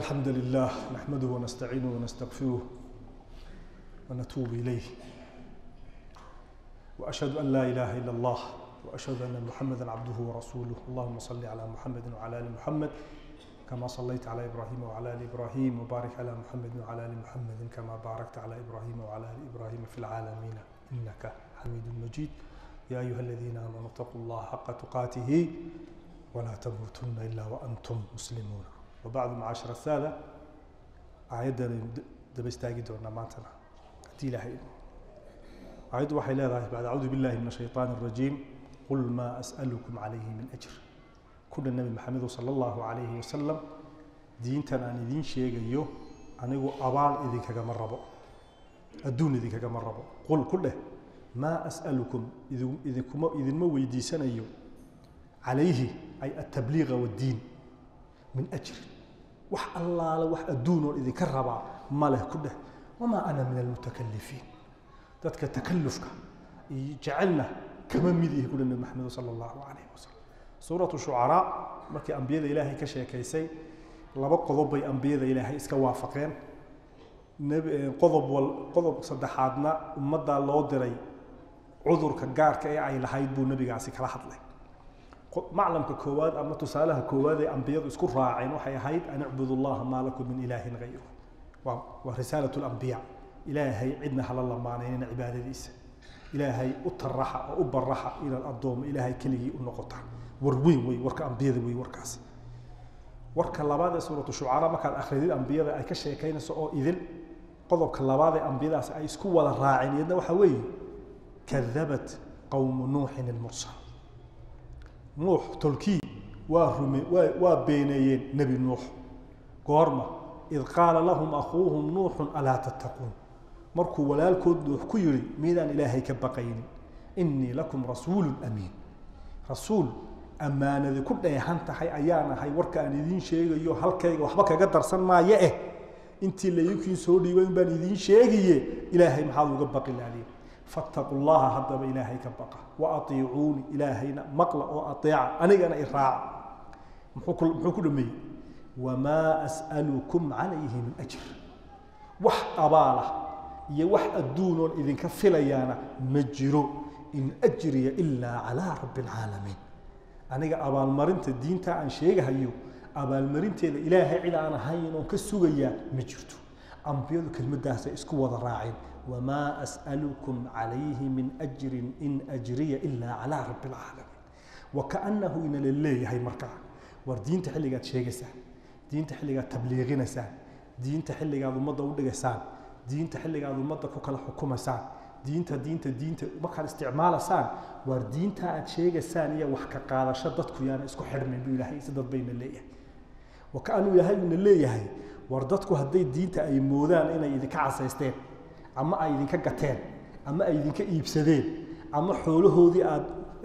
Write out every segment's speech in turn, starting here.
الحمد لله نحمده ونستعينه ونستغفره ونتوب إليه وأشهد أن لا إله إلا الله وأشهد أن محمدا عبده ورسوله اللهم صل على محمد وعلى آل محمد كما صليت على إبراهيم وعلى آل إبراهيم وبارك على محمد وعلى آل محمد كما باركت على إبراهيم وعلى آل إبراهيم في العالمين إنك حميد مجيد يا أيها الذين آمنوا اتقوا الله حق تقاته ولا تموتن إلا وأنتم مسلمون وبعد معاشر السادة آيادنا دب استاجي دورنا مانتنا هدي لها آياد وحي لا بعد أعوذ بالله من الشيطان الرجيم قل ما أسألكم عليه من أجر كل النبي محمد صلى الله عليه وسلم دينتنا أن دين شيء يو أنا أبال إذا كجمع ربو الدون إذا كجمع ربو قل كله ما أسألكم إذا إذا كم إذا ما ويدي سنة يو عليه أي التبليغ والدين من أجر وح الله وح الدون إذا كربا ما له كله وما أنا من المتكلفين ذاتك تكلفك جعلنا كما مديه كل النبي محمد صلى الله عليه وسلم سورة الشعراء markii ambiyada ilaahay ka sheekaysay laba qodob bay ambiyada ilaahay iska waafaqeen qodob wal qodob saddexaadna ummadda loo diray cudurka gaarka ee ay lahayd buu nabigaasi kala hadlay maclamka koowaad ama tusaalaha koowaad ee ambiyadu isku raaceen waxay ahayd an icbudu allaha maa lakum min ilaahin gayru waa waa risaalatu lambiya ilaahay cidna hala lamaanaynina cibaadadiisa ilaahay u taraxa oo u baraxa inaad addoomo ilaahay keligii u noqotaan war weyn wey warka ambiyada wey warkaasi warka labaad ee suuratu shucaraa markaad akhridid ambiyada ay ka sheekaynayso oo idil qodobka labaad ee ambiyadaasi ay isku wada raaceen iyadna waxaa weeye kadabat qowmu nuuxin ilmursal nuux tolkii waa rume waa waa beeneeyeen nebi nuux goorma id qaala lahum akhuuhum nuuxun alaa tattaquun markuu walaalkood nuux ku yidhi miidaan ilaahay ka baqaynin innii lakum rasuulun amiin rasuul ammaanadi ku dheehan tahay ayaan ahay warka aan idiin sheegayo halkayga waxba kaga darsan maayo eh intii layukiin soo dhiibay baan idiin sheegaye ilaahay maxaad uga baqi laadiin fattaqu llaha haddaba ilaahay ka baqa wa atiicuuni ilaahayna maqla oo ateeca anigana i raaca muxuu muxuu ku dhameeyey wamaa as'alukum calayhi min ajr wax abaalah iyo wax adduunoon idinka filayaana ma jiro in ajriya ilaa calaa rabbi alcaalamiin aniga abaalmarinta diinta aan sheegahayo abaalmarinteeda ilaahay cid aan ahayn oon ka sugayaa ma jirto ambiyadu kelmaddaasay isku wada raaceen wamaa as'alukum calayhi min ajrin in ajriya ilaa calaa rabbi alcaalamiin wakaannahu inala leeyahay markaa war diinta xilligaad sheegaysaan diinta xilligaad tabliiqinaysaan diinta xilligaad ummadda u dhigaysaan diinta xilligaad ummadda ku kala xukumaysaan diinta diinta diinta markaad isticmaalaysaan waar diinta aad sheegaysaan iyo wax ka qaadasho dadku yaana isku xidhmayn buu ilaahay si dad bayna leeyahay wakaanuu ilaahay uuna leeyahay war dadku hadday diinta ay moodaan inay idinka casaysteen ama ay idinka gateen ama ay idinka iibsadeen ama xoolahoodii aad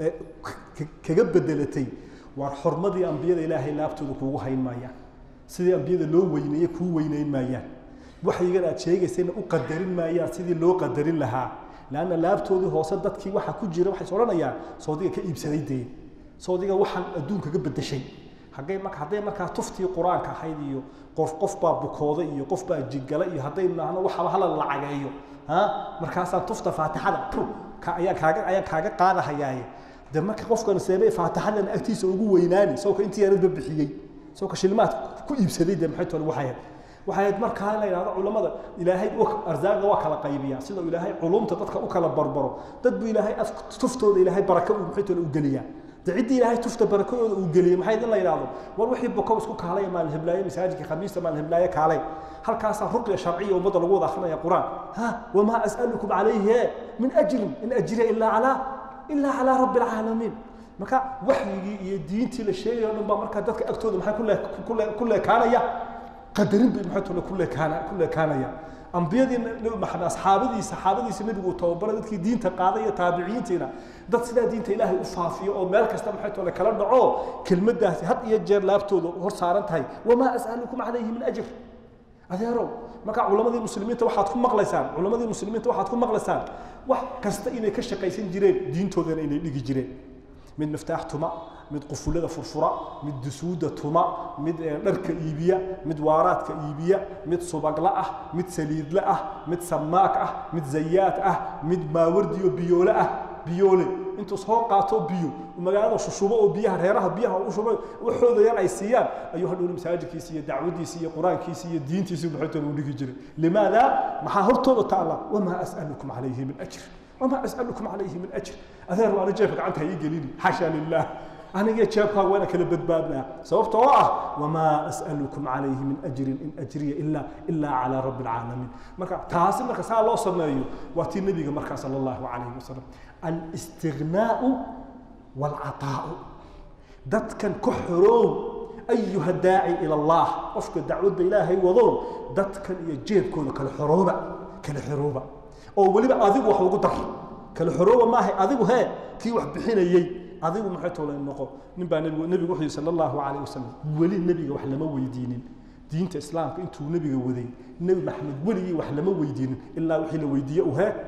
kaga bedelatay waar xormadii ambiyada ilaahay laabtooda kuugu hayn maayaan sidii ambiyada loo weyneeye kuu weyneyn maayaan waxyigan aad sheegaysayna u qadarin maayaan sidii loo qadarin lahaa lanna laabtoodii hoose dadkii waxa ku jira waxay odhanayaan soodiga ka iibsaday dee soodiga waxaan adduunkaga bedeshay haggay marka hadday markaa tuftii qur-aanka ahayd iyo qof qof baa bukooda iyo qof baa jigala iyo haddaynu nahno waxaba hala lacageeyo ha markaasaan tufta faatixada pu ka ayaan kaaga ayaan kaaga qaadahayaaye de marka qofkan seebay faatixadan agtiisa ugu weynaani sawka intii yaradba bixiyey sawka shilmaad ku iibsaday de maxay toole waxay waxay ahayd markaa la yidhahdo culamada ilaahay arsaaqda waa kala qaybiyaa sida ilaahay culumta dadka u kala barbaro dad buu ilaahay tuftooda ilaahay baraka uu maxay toole u geliyaa de ciddii ilaahay tufta barakadooda uu geliyey maxay in la yidhahdo war wixii bokow isku kaalay maalin hiblaaye masaajidka khamiista maalin hiblaaye kaalay halkaasaa ruqya sharciya ummadda lagu wada akrinaya qur-aan ha wamaa as'alukum calayhi min ajrin in ajriya ilaa calaa ilaa calaa rabbi alcaalamiin marka waxyigii iyo diintii la sheegayo o dhan baa markaa dadka agtooda maxay ku leekaanaya qadarin bay maxay tole ku leekaana ku leekaanaya ambiyadii nabi maxamed asxaabadii saxaabadiisa nabigu uu tababaray dadkii diinta qaaday iyo taabiciintiina dad sidaa diinta ilaahay u faafiyo oo meel kasta maxay tole kala dhaco kelmaddaasi had iyo jeer laabtooda hor saaran tahay wamaa as'alukum calayhi min ajr adeerow marka culamadii muslimiinta waxaad ku maqlaysaan culamadii muslimiinta waxaad ku maqlaysaan wax kasta inay ka shaqaysan jireen diintoodana inay dhigi jireen mid miftaax tuma mid qufulada furfura mid dusuuda tuma mid dharka iibiya mid waaraadka iibiya mid subagla ah mid saliidle ah mid samaak ah mid zayaad ah mid maawardiyo biyoole ah biyoole intuu soo qaato biyo magaalada shushubo oo biyaha reeraha biyaha u shubo waxooda yar ay siiyaan ayuu hadhowna masaajidkiisa iyo dacwadiisa iyo qur-aankiisa iyo diintiisa maxaytoona u dhigi jiray limaada maxaa hortooda taala wamaa as'alukum calayhi min ajr wamaa as'alukum calayhi min ajr adeer waana jeebka gacanta ha ii gelini xasha lilah aniga jeebkaaga waana kala badbaadnaa sababta oo ah wamaa as'alukum calayhi min ajrin in ajriya ilaa ilaa calaa rabbi alcaalamiin marka taasi marka saa loo sameeyo waa tii nebiga markaa sala allahu calayhi wasalam alistignaau waalcataa'u dadkan ka xoroow ayuha daaci ila allah qofka dacwadda ilaahay wadow dadkan iyo jeebkooda kala xorooba kala xorooba oo weliba adigu wax ugu dar kala xorooba maahay adigu hee kii wax bixinayey adigu maxay toole noqo nin baa nebigu nebigu wuxuu yidhi sala allahu calayh wasalam weli nebiga wax lama weydiinin diinta islaamka intuu nebiga waday nebi maxamed weligii wax lama weydiinin ilaa wixii la weydiiye uu hee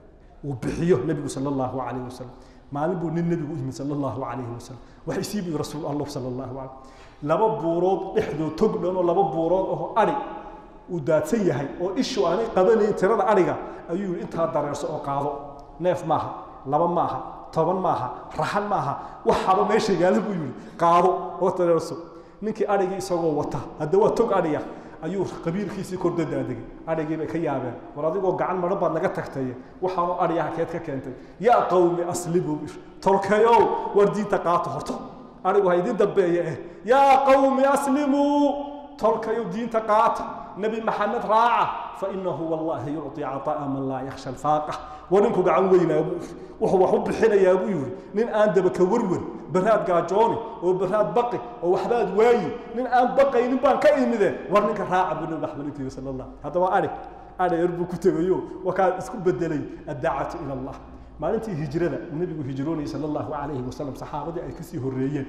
uu bixiyo nebigu sala allahu calayh wasalam maalin buu nin nebigu u yimid sala allahu calayhi wasalam wax isii buu rasuul allah sala allahu calayh laba buurood dhexdood tog dhan oo laba buurood oo adhi uu daadsan yahay oo ishu aanay qabanayn tirada adhiga ayuu yidhi intaa dareerso oo qaado neef maaha laba maaha toban maaha raxan maaha waxaba meesha yaala buu yidhi qaado oo dareerso ninkii adhigii isagoo wata hadda waa tog adhiya ayuu qabiilkiisii kordadaadegay adhigii bay ka yaabeen war adigoo gacan madhan baad naga tagtaye waxaanu adhiyaha keed ka keentay yaa qawmi aslimu tolkayow war diinta qaato horto adhigu ha idin dambeeye eh yaa qawmi aslimuu tolkayow diinta qaata nebi maxamed raaca fainahu wallahi yucطi caطa'a man laa yakhsha alfaaqa war ninku gacan weynaa buu wuxuu wax u bixinayaa buu yidhi nin aan dabaka warwer baraad gaajooni oo baraad baqi oo waxbaad waayi nin aan baqaynin baan ka imide war ninka raaca buu nabi maxamed intiga sala allah haddaba adhig adheer buu ku tegayo wakaa isku bedelay addacatu ila allah maalintii hijrada nebigu hijroonayay sala allahu calayhi wasalam saxaabadii ay kasii horreeyeen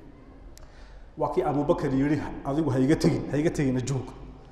waa kii abubakar yidhi adigu haiga tegin haiga tegina joog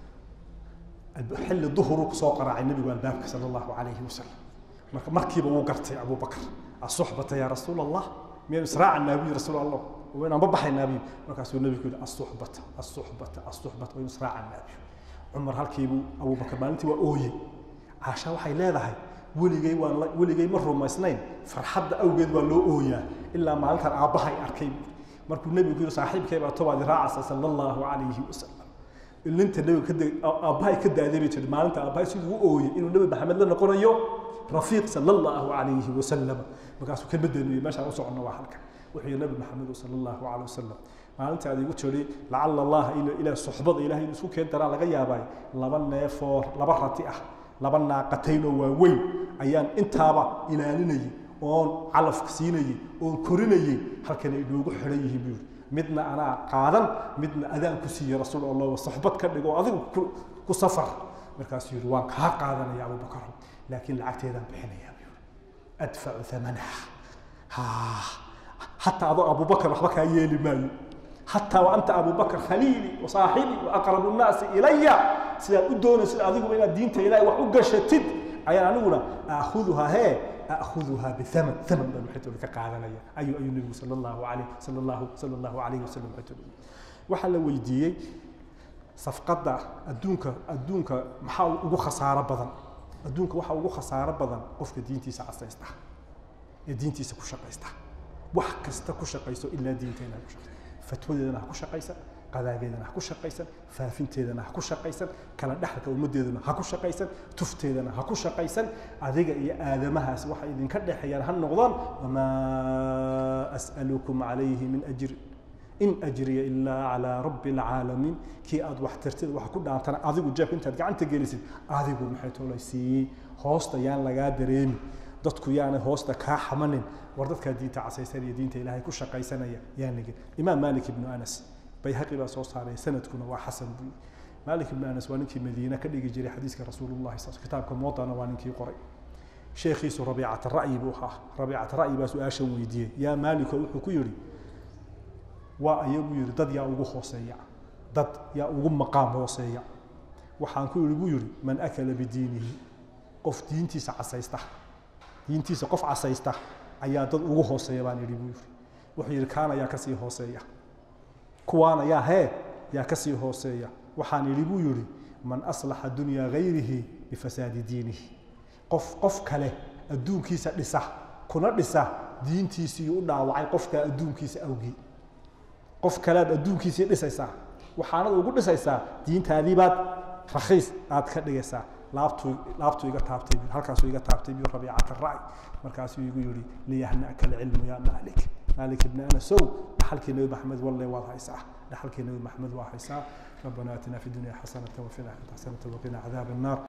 xilli duhuruu kusoo qaraacay nebigu albaabka sala allahu calayhi wasalam marka markiiba wuu gartay abubakar asuxbata yaa rasuul allah miyaynu israacanaa buu rasuul allah waynaan babaxaynaa biyu markaasuu nebigu yidhi asuxbata asuxbata asuxbata waynu israacanaa biyu cumar halkiibuu abubakar maalintii waa ooyey caasha waxay leedahay weligay waan weligay ma rumaysnayn farxadda awgeed waa loo ooyaa ilaa maalintan aabbahay arkay markuu nebigu yidhi saaxiibkay baa tobaadi raacasa sala allahu calayhi wasalam ilinta nebiga ka aabbahay ka daaday bay tiri maalinta aabbahay siduu u ooyey inuu nebi maxamed la noqonayo rafiiq sala allahu calayhi wasalam markaasuu ka bedeliyey meeshaan u soconno waa halkan wuxuu yihi nebi maxamed sala allahu calayh wasalam maalinta aad igu tiri lacala allah ilaa suxbada ilahay inuu isku keen daraa laga yaabay laba neefoo laba rati ah laba naaqataynoo waaweyn ayaan intaaba ilaalinayay oon calafka siinayey oon korinayey halkan ay noogu xidhan yihiin buu yidhi midna anaa qaadan midna adaan ku siiye rasuul allah soxbad ka dhigo adigu ku safar markaasuu yidhi waan kaa qaadanaya abubakar laakiin lacagteedaan bixinayaa buu yidhi adfacu thamanaha حتى أبو أبو بكر وحبك يلي ماي حتى وأنت أبو بكر خليلي وصاحبي وأقرب الناس إلي سيدا أدون سيدا أذيك من الدين إلهي وحقشتد أي أنا أقول أخذها هي أخذها بثمن ثمن بن حتى لك قاعدة أي أي النبي صلى الله عليه صلى الله صلى الله عليه وسلم حتى وحل ويديي صفقة أدونك أدونك محاول ugu خسارة بدن أدونك waxa ugu خسارة بدن qofka diintiisa casaysta ee diintiisa ku shaqaysta wax kasta ku shaqayso ilaa diinteena ku shaqaysa fatwadeedana ha ku shaqaysan qadaageedana ha ku shaqaysan faafinteedana ha ku shaqaysan kala dhexalka ummaddeedana ha ku shaqaysan tufteedana ha ku shaqaysan adiga iyo aadamahaas waxa idinka dhexeeyaan ha noqdaan wamaa as'alukum calayhi min ajri in ajriya ilaa calaa rabbi alcaalamiin kii aad wax tirtid wax ku dhaantana adigu jeebka intaad gacanta gelisid adigu maxay toolaysiiyey hoosta yaan lagaa dareemi dadku yaanay hoosta kaa xamanin war dadkaa diinta casaysan iyo diinta ilaahay ku shaqaysanaya yaan nigin imaam malik ibnu anas bayhaqi baa soo saaray sanadkuna waa xasan buu malik ibnu anas waa ninkii madiine ka dhigi jiray xadiiska rasuulullahi sal kitaabka muwadana waa ninkii qoray sheekhiisu rabiicata ra'yi buu ahaa rabiicata ra'yi baa su-aashan weydiiyey yaa maaliko wuxuu ku yidhi waa ayagu yidhi dad yaa ugu hooseeya dad yaa ugu maqaam hooseeya waxaan ku yidhi buu yidhi man akala bidiinihi qof diintiisa casaysta diintiisa qof casaysta ayaa dad ugu hooseeya baan yidhi buu yidhi wuxuu yidhi kaana yaa kasii hooseeya kuwaana yaa hee yaa kasii hooseeya waxaan yidhi buu yidhi man aslaxa dunyaa gayrihi bifasaadi diinihi qof qof kale adduunkiisa dhisa kuna dhisa diintiisii u dhaawacay qofkaa adduunkiisa awgii qof kalead adduunkiisii dhisaysaa waxaanad ugu dhisaysaa diintaadiibaad rakhiis aad ka dhigaysaa laabtuu laabtuu iga taabtay halkaasuu iga taabtay biyu rabiicata ra'y markaasuu igu yidhi liyahna'ka alcilmu yaa maalik maalik ibni anasow dhaxalkii nebi maxamed walle waad haysaa dhaxalkii nebi maxamed waa haysaa ربنا اتنا في الدنيا حسنه وفي الاخره حسنه وقنا عذاب النار